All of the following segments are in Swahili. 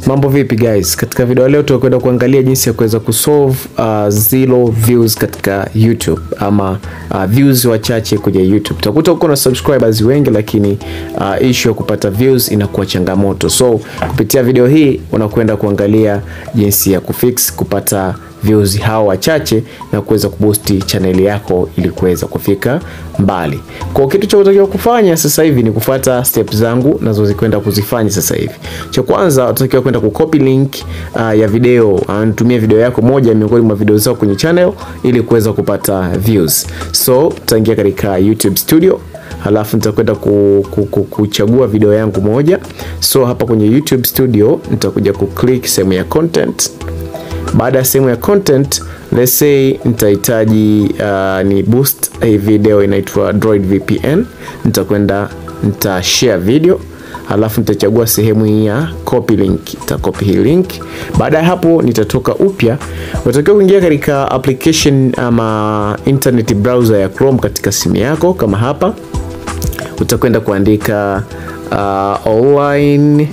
Mambo vipi guys? Katika video leo tutakwenda kuangalia jinsi ya kuweza kusolve uh, zero views katika YouTube ama uh, views wachache kwenye YouTube. Utakuta uko na subscribers wengi lakini uh, issue ya kupata views inakuwa changamoto. So kupitia video hii unakwenda kuangalia jinsi ya kufix kupata views hao wachache na kuweza kuboost chaneli yako ili kuweza kufika mbali. Kwa kitu cha kutakiwa kufanya sasa hivi ni kufuata step zangu nazo zikwenda kuzifanya sasa hivi. Cha kwanza utatakiwa kwenda kucopy link uh, ya video, anatumia uh, video yako moja miongoni mwa video zako kwenye channel ili kuweza kupata views. So utaingia katika YouTube Studio halafu nitakwenda ku, ku, ku, kuchagua video yangu moja. So hapa kwenye YouTube Studio nitakuja kuclick sehemu ya content baada ya sehemu ya content let's say nitahitaji uh, ni boost hii video inaitwa Droid VPN. Nitakwenda nita share video halafu nitachagua sehemu hii ya copy link, nita copy hii link. Baada ya hapo nitatoka upya, unatakiwa kuingia katika application ama internet browser ya Chrome katika simu yako, kama hapa utakwenda kuandika uh, online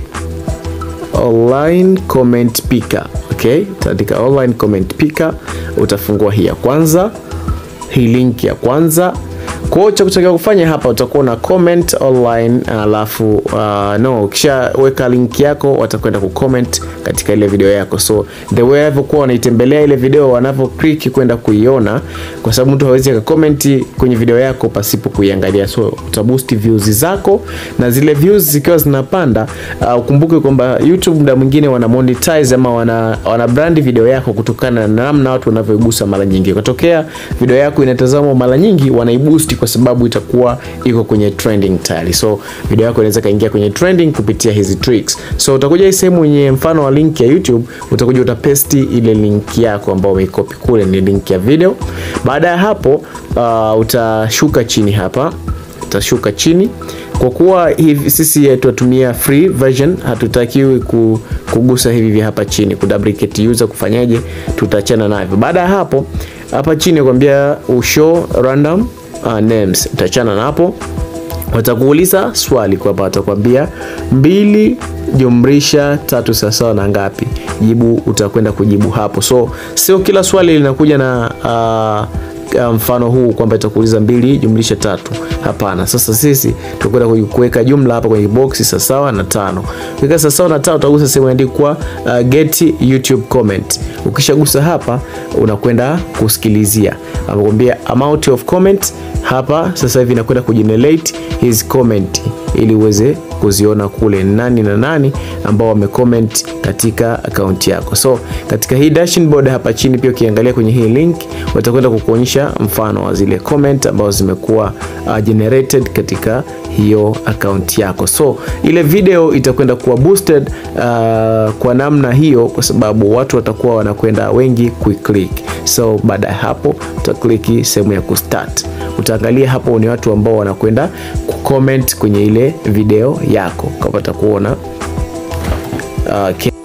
online comment picker okay, utaandika online comment picker, utafungua hii ya kwanza, hii link ya kwanza. Kwa hiyo cha kutakiwa kufanya hapa utakuwa na comment online, alafu uh, no, ukishaweka link yako watakwenda kucomment katika ile video yako. So the way walivyokuwa wanaitembelea ile video, wanavyo click kwenda kuiona, kwa sababu mtu hawezi akacomment kwenye video yako pasipo kuiangalia. So utaboost views zako, na zile views zikiwa zinapanda, uh, ukumbuke kwamba YouTube muda mwingine wana monetize ama wana, wana brand video yako kutokana na namna watu wanavyoigusa mara nyingi. Ikatokea video yako inatazamwa mara nyingi, wanaiboost kwa sababu itakuwa iko kwenye trending tayari. So video yako inaweza kaingia kwenye trending kupitia hizi tricks. So utakuja hii sehemu yenye mfano wa link ya YouTube, utakuja utapesti ile link yako ambayo umeikopi kule, ni link ya video. Baada ya hapo uh, utashuka chini hapa, utashuka chini kwa kuwa hivi sisi tunatumia free version, hatutakiwi kugusa hivi vya hapa chini ku duplicate user, kufanyaje? Tutaachana navyo. Baada ya hapo, hapa chini kwambia ushow random uh, names, utachana na hapo. Watakuuliza swali kwamba watakwambia mbili jumlisha tatu sawasawa na ngapi? Jibu utakwenda kujibu hapo. So sio kila swali linakuja na uh, mfano huu kwamba itakuuliza mbili jumlisha tatu. Hapana. Sasa sisi tutakwenda kuweka jumla hapa kwenye box sawasawa na tano. Ukiweka sawasawa na tano utagusa sehemu imeandikwa uh, get YouTube comment. Ukishagusa hapa unakwenda kusikilizia. Anakuambia amount of comment hapa sasa hivi inakwenda kugenerate his comment ili uweze kuziona kule nani na nani ambao wamecomment katika akaunti yako. So katika hii dashboard hapa chini pia ukiangalia kwenye hii link watakwenda kukuonyesha mfano wa zile comment ambazo zimekuwa uh, generated katika hiyo akaunti yako. So ile video itakwenda kuwa boosted uh, kwa namna hiyo, kwa sababu watu watakuwa wanakwenda wengi kuiclick. So baada ya hapo utakliki sehemu ya kustart utaangalia hapo ni watu ambao wanakwenda kucomment kwenye ile video yako, ukapata kuona uh,